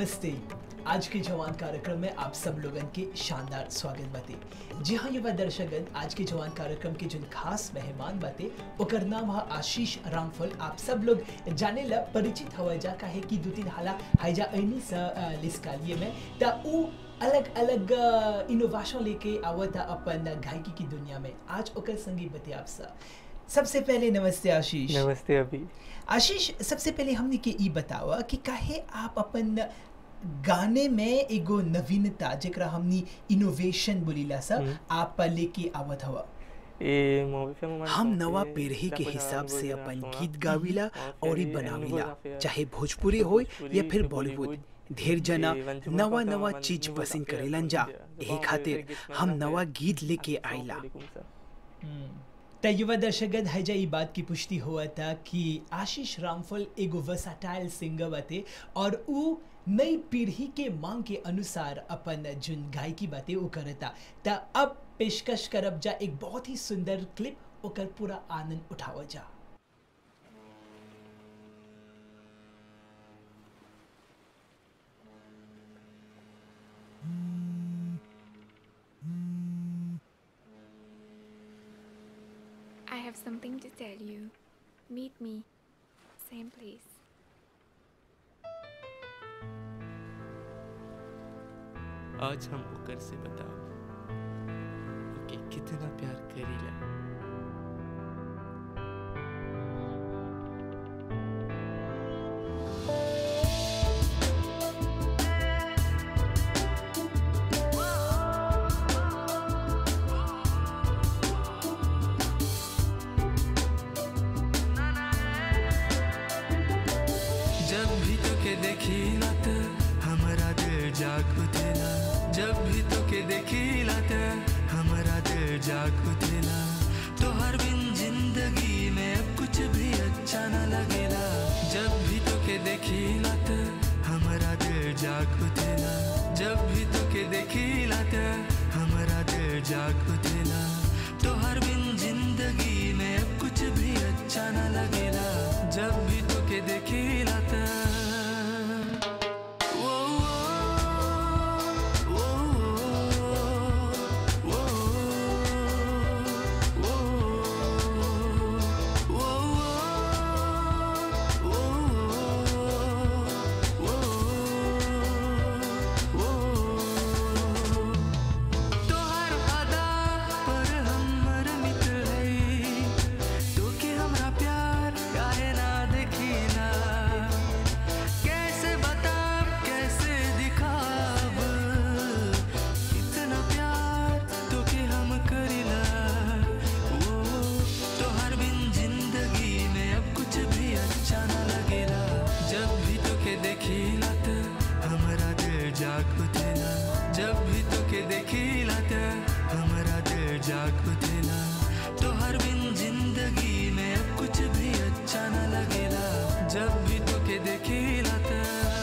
नमस्ते आज के जवान कार्यक्रम में आप सब लोगन के शानदार स्वागत बाते जी हाँ युवा दर्शकगण आज के जवान कार्यक्रम के जो खास मेहमान बाते ओकर नाम है आशीष रामफल आप सब लोग जाने ला परिचित हवा जा काहे कि दो तीन हाला हाइजा ऐनी सा अ, लिस्कालिए में ता उ अलग अलग इनोवेशन लेके आवता अपन गायकी की दुनिया में आज ओकर संगी बते आप सब सबसे पहले नमस्ते आशीष नमस्ते अभी आशीष सबसे पहले हमने के ई बतावा कि काहे आप अपन गाने में एगो नवीनता जेकरा हमनी इनोवेशन बोलीला सा हम्म। आप लेके आवत हवा ए मूवी पे मोमेंट हम कौन नवा से? पीढ़ी के कुछ हिसाब से बोलिए अपन आप, गीत हाँ। गाविला और और ही फिर बनाविला एनिमल फिर चाहे भोजपुरी हो या भोजपुरी, फिर फिर बॉलीवुड बॉलीवुड, ढेर जना ये वंशमूल नवा का नवा काम चीज वंशमूल पसंद का करेलन जा काम यही गाँव खातिर में गीत हम में नवा है। गीत लेके अस्सलाम आइला वालेकुम सर। त युवा दर्शकगण हैजा ई बात की पुष्टि हुआ था कि आशीष रामफल एगो वर्साटाइल सिंगर बाते और उ नई पीढ़ी के मांग के अनुसार अपन जुन गायकी बाते उ करता त अब पेशकश करब जा एक बहुत ही सुंदर क्लिप ओकर पूरा आनंद उठावा जा I have something to tell you. Meet me. Same place. आज हम ओकर से बताओ ओके कितना प्यार करीला जब भी तोके देखिला त हमरा दिल जाग उठेला जब भी तोके देखिला त हमरा दिल जाग उठेला तोहर बिन जिंदगी में अब कुछ भी अच्छा न लगेला जब भी तोके देखिला त हमरा दिल जाग उठेला जब भी तोके देखिला त हमरा दिल जाग उठेला तोहर बिन जिंदगी में अब कुछ भी अच्छा न लगेला जब भी तोके देखिला त वो वो वो वो वो तोहर अदा पर हमर मित्र है तो के हमरा प्यार काहे ना देखिला कैसे बताब कैसे दिखाब इतना प्यार तो के हम करिला वो तोहर बिन जिंदगी में अब कुछ भी अच्छा ना लगेला जब भी तोके देखिला त हमरा दिल जाग उठेला जब भी तोके देखिला त हमरा दिल जाग उठेला तोहर बिन जिंदगी में अब कुछ भी अच्छा ना लगेला जब भी तोके देखिला त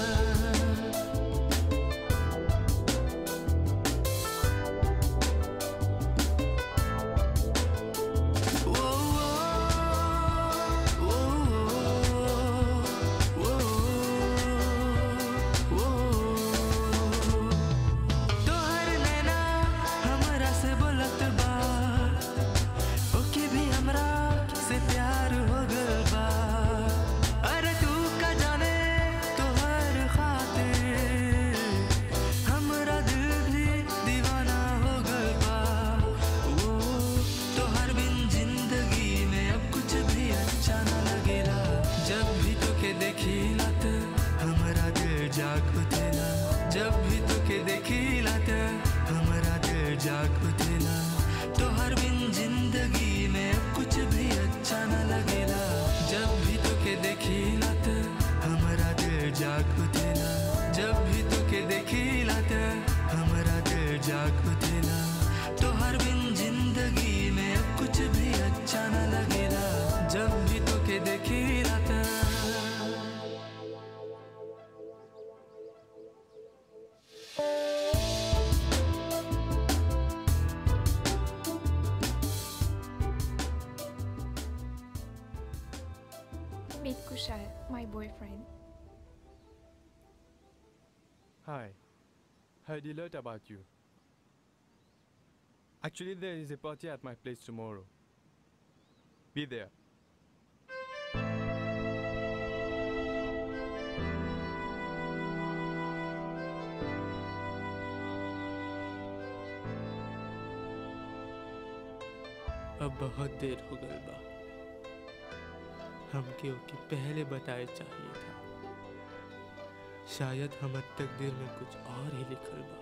तोहर नैना हमरा से बोलत बा ओके भी हमरा से प्यार हो गल बा अरे तू का जाने तोहर खातिर हमरा दिल भी दीवाना हो गल बा वो तोहर बिन जिंदगी में अब कुछ भी अच्छा ना लगेला जब भी तोके देखिला त हमरा दिल जाग उठेला जब भी तोके देखिला त हमरा दिल जाग उठेला तोहर बिन जिंदगी में अब कुछ भी अच्छा ना लगेला जब भी तोके देखिला त हमरा दिल जाग उठेला जब भी तोके देखिला त हमरा दिल जाग उठेला तोहर बिन जिंदगी में अब कुछ भी अच्छा ना लगेला जब भी तोके देखिला त Meet Kushal, my boyfriend. Hi. Heard a lot about you. Actually, there is a party at my place tomorrow. Be there. अब बहुत देर हो गई बा हमके ओके पहले बताए चाहिए था शायद हमर तकदीर में कुछ और ही लिखल बा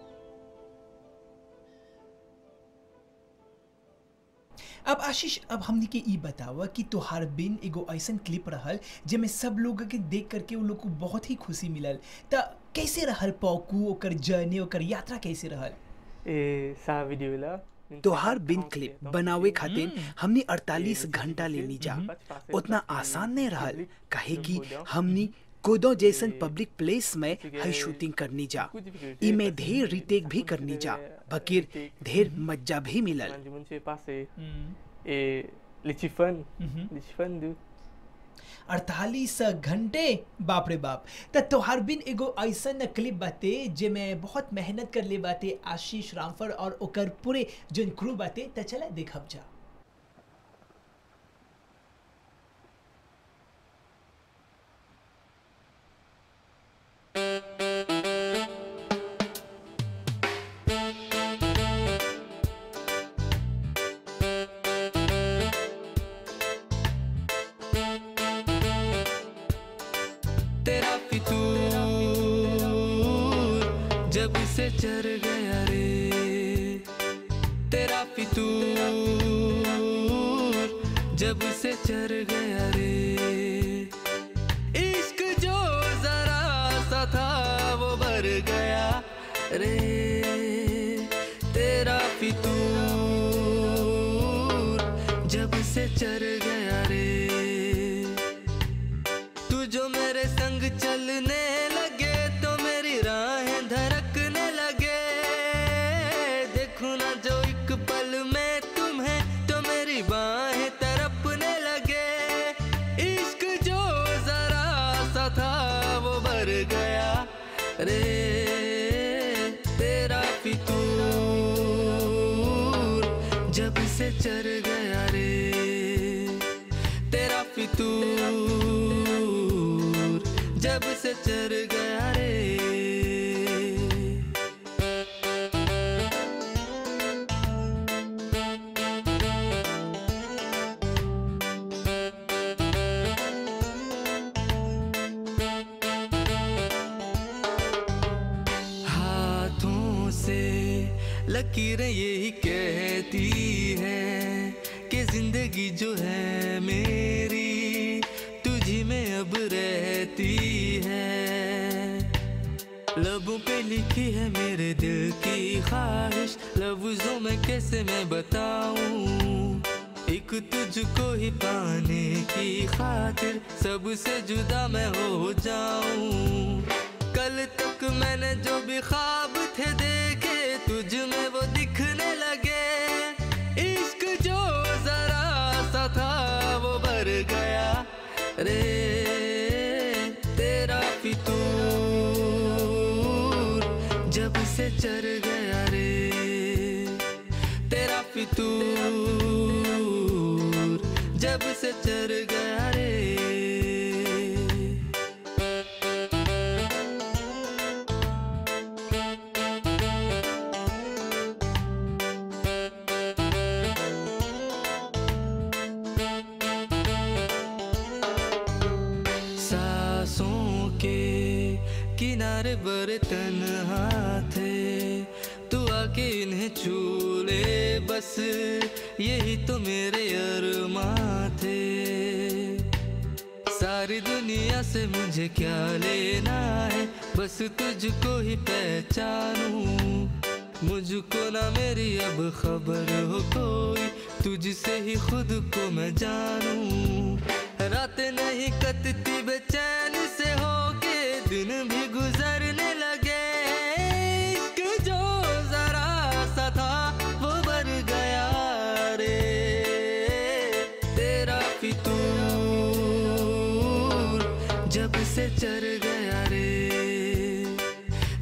अब आशीष अब हमने के ई बतावा कि तोहार बिन एगो ऐसन क्लिप रहल जेमे सब लोग के देख करके उन लोग को बहुत ही खुशी मिलल त कैसे रहल पौकू ओकर जर्नी ओकर यात्रा कैसे रहल ए सा वीडियो ला तोहार बिन क्लिप बनावे खातिर हमने 48 घंटा लेनी जा उतना आसान नहीं रहल काहे कि हमनी कोदो जैसन पब्लिक प्लेस में है शूटिंग करनी जा इमे ढेर रिटेक भी करनी जा बकीर ढेर मज्जा भी मिलल मुझे पास है ए लिचिफन हम्म। लिचिफन दू अड़तालीस घंटे बाप रे बाप त तोहार बिन एगो ऐसन क्लिप बाते जेमे बहुत मेहनत कर ले बाते आशीष रामफल और ओकर पूरे जोन क्रू बाते त चला देखब जा तेरा फितूर जब से चर गया रे तेरा फितूर जब से चर गया रे इश्क जो जरा सा था वो भर गया रे तेरा फितूर जब से चर गया रे तू जो मेरे संग चलने लगे तो मेरी राहें धड़कने लगे देखूं ना जो एक पल में तुम्हें तो मेरी बाहें तड़पने लगे इश्क जो जरा सा था वो भर गया रे तेरा फितूर जब से चर गया रे तेरा फितूर जब से चर गया रे हाथों से लकीरें यही कहती है कि जिंदगी जो है मेरी तुझी में अब रहती है लबों पे लिखी है मेरे दिल की ख्वाहिश लफ्जों में कैसे मैं बताऊं एक तुझको ही पाने की खातिर सबसे जुदा मैं हो जाऊं कल तक मैंने जो भी ख्वाब थे देखे तुझ में वो दिखने लगे इश्क जो जरा सा था वो भर गया रे तेरा फितूर जब से चर गया रे तेरा फितूर जब से चर गया रे सांसों के किनारे बड़े तन्हा थे तू आके इन्हें छू ले बस यही तो मेरे अरमा थे सारी दुनिया से मुझे क्या लेना है बस तुझको ही पहचानूं मुझको ना मेरी अब खबर हो कोई तुझसे ही खुद को मैं जानूं रात नहीं कटती बेचैन से होके दिन भी गुजरने लगे इश्क जो जरा सा था वो भर गया रे तेरा फितूर जब से चर गया रे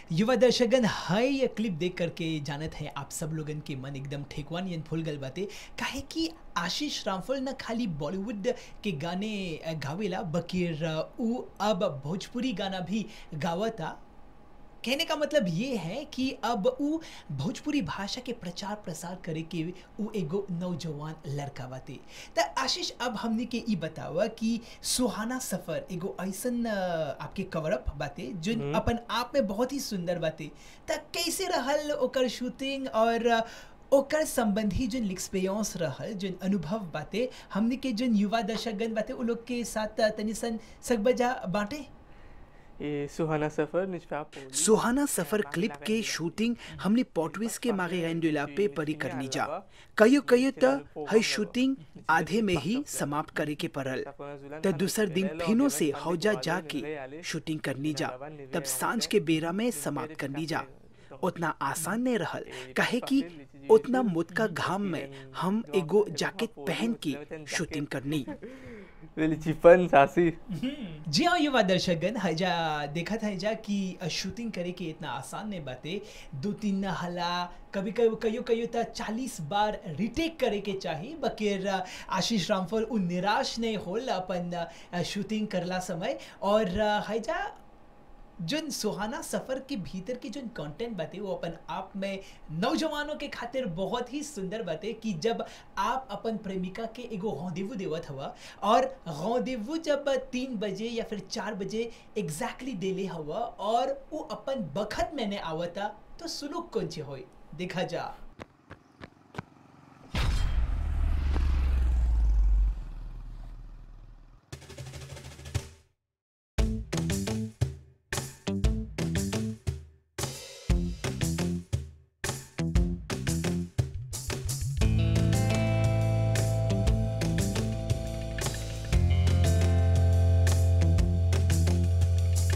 युवा दर्शकगण हाय ये क्लिप देख करके जानत है आप सब लोगन के मन एकदम ठेकवान यन फुल गल बाते काहे कि आशीष रामफल न खाली बॉलीवुड के गाने अ, गावेला बकीर अ, उ अब भोजपुरी गाना भी गावता कहने का मतलब ये है कि अब उ भोजपुरी भाषा के प्रचार प्रसार करे के उ एगो नौजवान लड़का बाते त आशीष अब हमने के ई बतावा कि सुहाना सफर एगो ऐसन अ, आपके कवर अप बाते जो अपन आप में बहुत ही सुंदर बाते त कैसे रहल ओकर शूटिंग और अ, ओकर संबंधी जोन एक्सपीरियंस रहल जोन अनुभव बाते हमने के जोन युवा दर्शकगण बाते उ लोग के साथ अ, तनी सन सकबजा बांटे ये सुहाना सफर निजफा सुहाना सफर क्लिप के शूटिंग हमने पोर्टविस के मागे रेंडुला पे परी करनी जा कयो कयो त हई शूटिंग आधे में ही समाप्त करे के पड़ल त दूसर दिन फिनो से हौजा जाके शूटिंग करनी जा तब सांझ के बेरा में समाप्त करनी जा उतना आसान नहीं रहल काहे कि उतना मुतका घाम में हम एगो जैकेट पहन के शूटिंग करनी लिचिफन सासी जी हाँ युवा दर्शकगण हजा देखा था हजा कि शूटिंग करे के इतना आसान नहीं बाते दो तीन हला कभी कभी कयो कयो त चालीस बार रिटेक करे के चाहिए बकेर आशीष रामफल उ निराश नहीं होल अपन अ, शूटिंग करला समय और अ, हजा जोन सुहाना सफर के भीतर की जोन कंटेंट बाते वो अपन आप में नौजवानों के खातिर बहुत ही सुंदर बाते कि जब आप अपन प्रेमिका के एगो रॉन्डेवू देवत हवा और रॉन्डेवू जब तीन बजे या फिर चार बजे एग्जैक्टली देले हवा और वो अपन बखत मैंने आवता तो सुलूक कौन चे होई देखा जा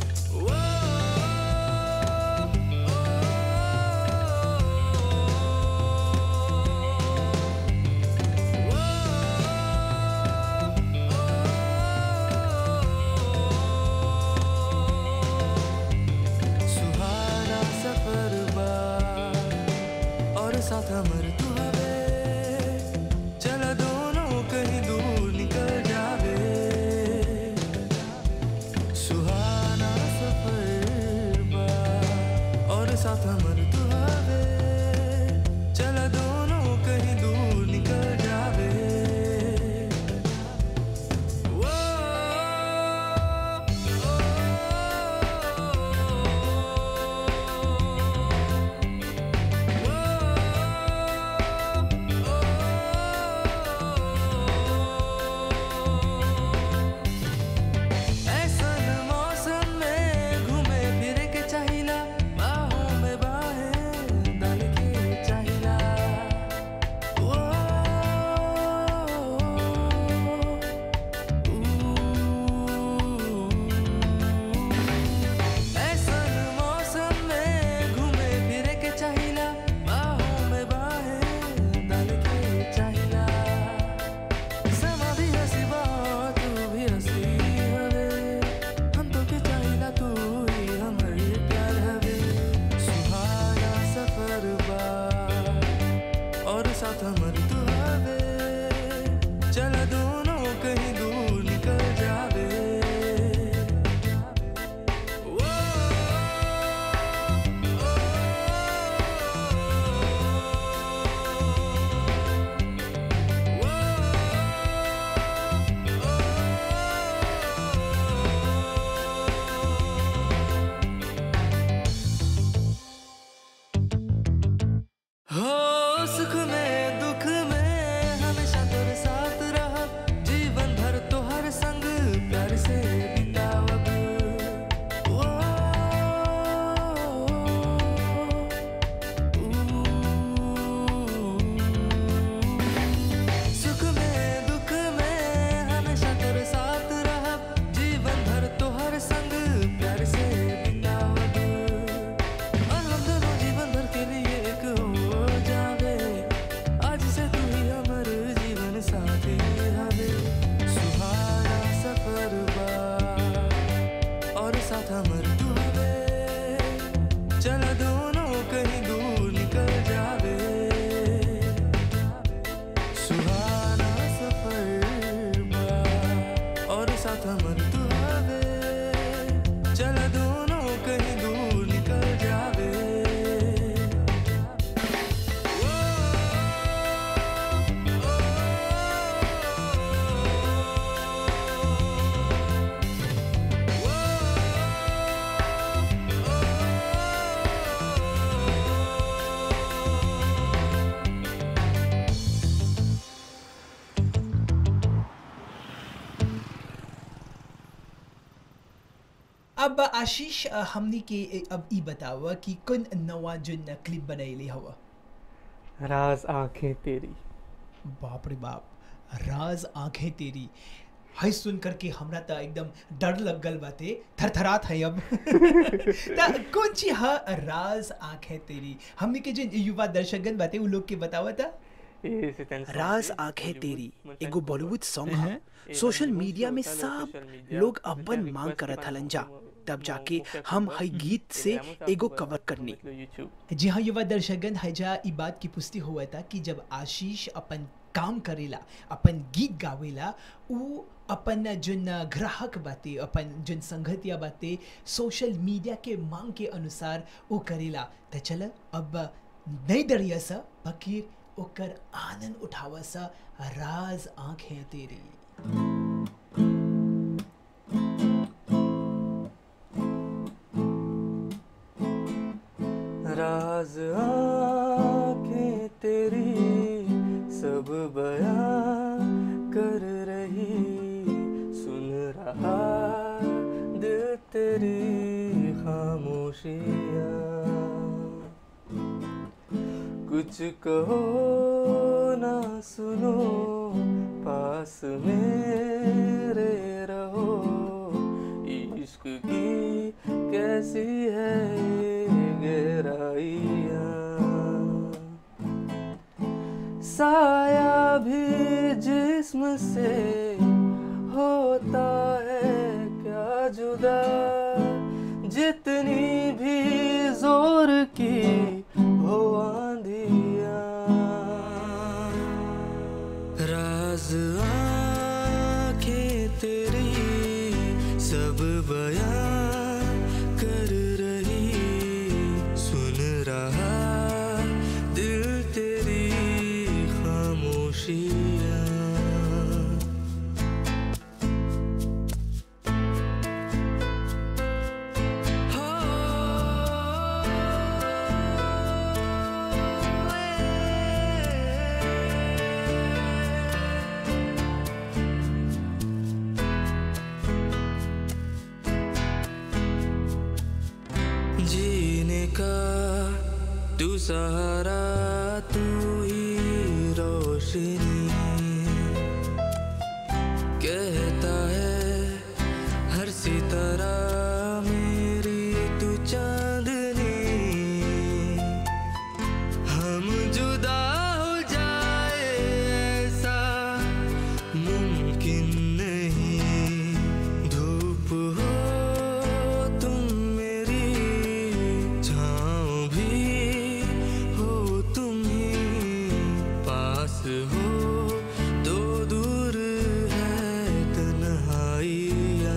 ओ अब आशीष अ, हमनी के अ, अब ई बतावा कि कौन नवा जोन क्लिप बनैली हवा राज आंखें तेरी बाप रे बाप राज आंखें तेरी है सुन करके हमरा त एकदम डर लग गल बाते थरथरात है अब त कौन ची हा राज आंखें तेरी हमनी के जो युवा दर्शकगण बाते उ लोग के बतावा था ये सितेंद्र राज सॉन्ग आंखें बॉलीवुड तेरी में एगो फैक्ट बॉलीवुड सॉन्ग अहं। है ये सोशल बॉलीवुड मीडिया से में होता है, सब सोशल मीडिया लोग में अपन रिक्वेस्ट मांग करत बना हलन को- जा को- तब को- जाके को फैक्ट हम बना- हई गीत से ये रामू साहब एगो को कवर बस करनी देख लो यूट्यूब जी हाँ युवा दर्शकगण हैजा ई बात की पुष्टि हुआ था कि जब आशीष अपन काम करेला अपन गीत गावेला उ अपन जोन ग्राहक बाते अपन जोन संगतिया बाते सोशल मीडिया के मांग के अनुसार वो करेला त चल अब नहीं डरिया सा बकीर ओकर आनंद उठावा सा राज आंखें तेरी राज आंखें तेरी सब बयां कर रही सुन रहा दिल तेरी खामोशियां कुछ कहो ना सुनो पास मेरे रहो इश्क की कैसी है ये गहराइयाँ साया भी जिस्म से होता है क्या जुदा जितनी भी जोर की हो आंधियाँ राज आंखें तेरी सब बयां कर रही सुन रहा दिल तेरी खामोशियाँ जीने का तू सहारा तू ही रोशनी कहता है हर सितारा मेरी तू चांदनी हम जुदा हो जाए ऐसा मुमकिन नहीं धूप हो तुम मेरी छाँव भी हो तुम ही पास हो तो दूर है तन्हाइयाँ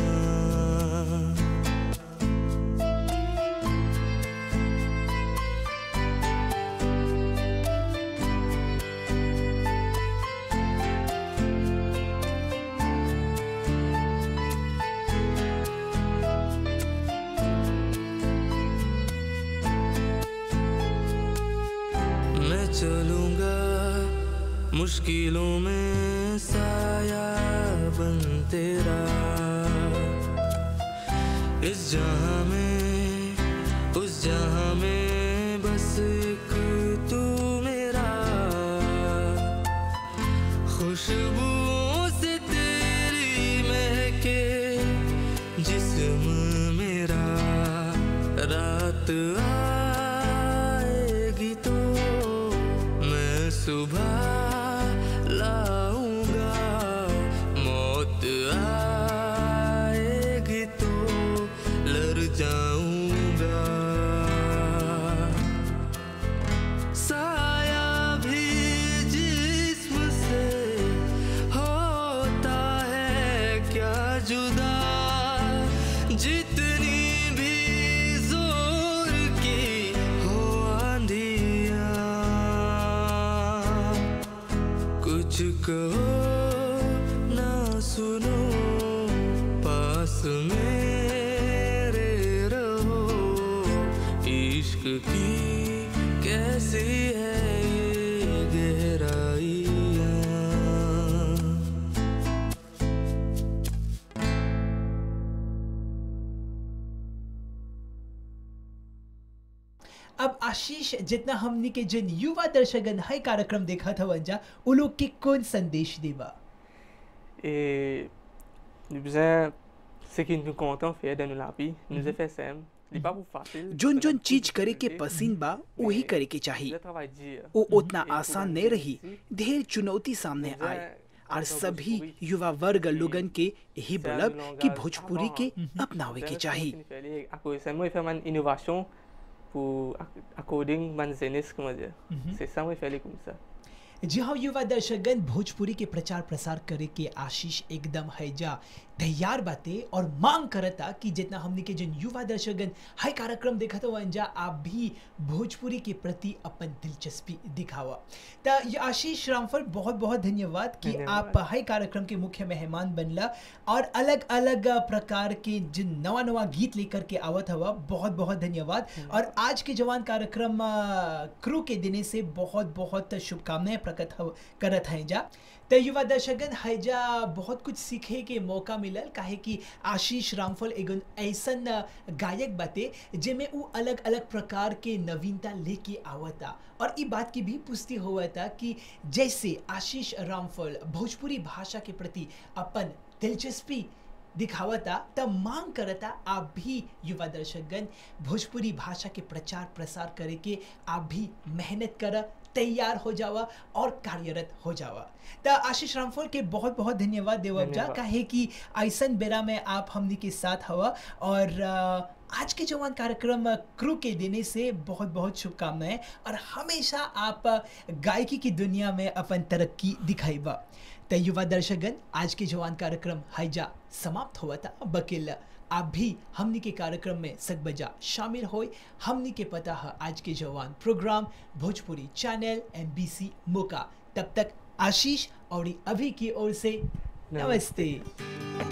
मैं चलूंगा मुश्किलों में साया बन तेरा इस जहां में उस जहां में बस एक तू मेरा खुशबुओं से तेरी महके जिस्म मेरा रात आएगी तो मैं सुबह लाऊंगा मौत आएगी तो लड़ जाऊंगा साया भी जिस्म से होता है क्या जुदा जितनी भी जोर की हो आंधियाँ कुछ कहो ना सुनो पास मेरे रहो इश्क की कैसी है ये गहराइयाँ आशीष जितना हमनी के जिन युवा दर्शकगण है कार्यक्रम देखा था वंजा उ लोग के कौन संदेश देबा Et nous besoin ce qui nous compte en fait dans la vie, nous est fait simple. Il n'est pas pour facile. जोन जोन चीज करे के पसीन बा वही करे के चाहिए Le travail dur. वो उतना आसान नहीं रही ढेर चुनौती सामने आए और सभी युवा वर्ग लोगन के यही बोलब कि भोजपुरी के अपनावे के चाहिए À cause ça, moi, il fait une innovation pour according man zenis, comment dire. C'est ça, moi, il fait comme ça. जी हाँ युवा दर्शकगण भोजपुरी के प्रचार प्रसार करे के आशीष एकदम है जा तैयार बाते और मांग करता कि जितना हमने के जिन युवा दर्शकगण है कार्यक्रम देखा तो वंजा आप भी भोजपुरी के प्रति अपन दिलचस्पी दिखावा तो ये आशीष रामफल बहुत बहुत धन्यवाद कि धन्यवाद। आप है कार्यक्रम के मुख्य मेहमान बनला और अलग अलग प्रकार के जिन नवा नवा गीत लेकर के आवत हवा बहुत बहुत धन्यवाद और आज के जवान कार्यक्रम अ, क्रू के दिने से बहुत बहुत शुभकामनाएं प्रकट हव- करत हैं जा तो युवा दर्शकगण हैजा बहुत कुछ सीखे के मौका मिलल काहे कि आशीष रामफल एगो ऐसन अ, गायक बाते जेमे उ अलग अलग प्रकार के नवीनता लेके आवता और ई बात की भी पुष्टि हुआ था कि जैसे आशीष रामफल भोजपुरी भाषा के प्रति अपन दिलचस्पी दिखावता तब मांग करता आप भी युवा दर्शकगण भोजपुरी भाषा के प्रचार प्रसार करे के आप भी मेहनत कर तैयार हो जावा और कार्यरत हो जावा तो आशीष रामफल के बहुत बहुत धन्यवाद देवब जा धन्यवाद। काहे कि ऐसन बेरा में आप हमनी के साथ हवा और अ, आज के जवान कार्यक्रम अ, क्रू के देने से बहुत बहुत शुभकामनाएं और हमेशा आप अ, गायकी की दुनिया में अपन तरक्की दिखाइबा तो युवा दर्शकगण आज के जवान कार्यक्रम हैजा समाप्त हुआ था बकिल आप भी हमनी के कार्यक्रम में सकबजा शामिल होए हमनी के पता है आज के जवान प्रोग्राम भोजपुरी चैनल एमबीसी मोका तब तक आशीष और अभी की ओर से नमस्ते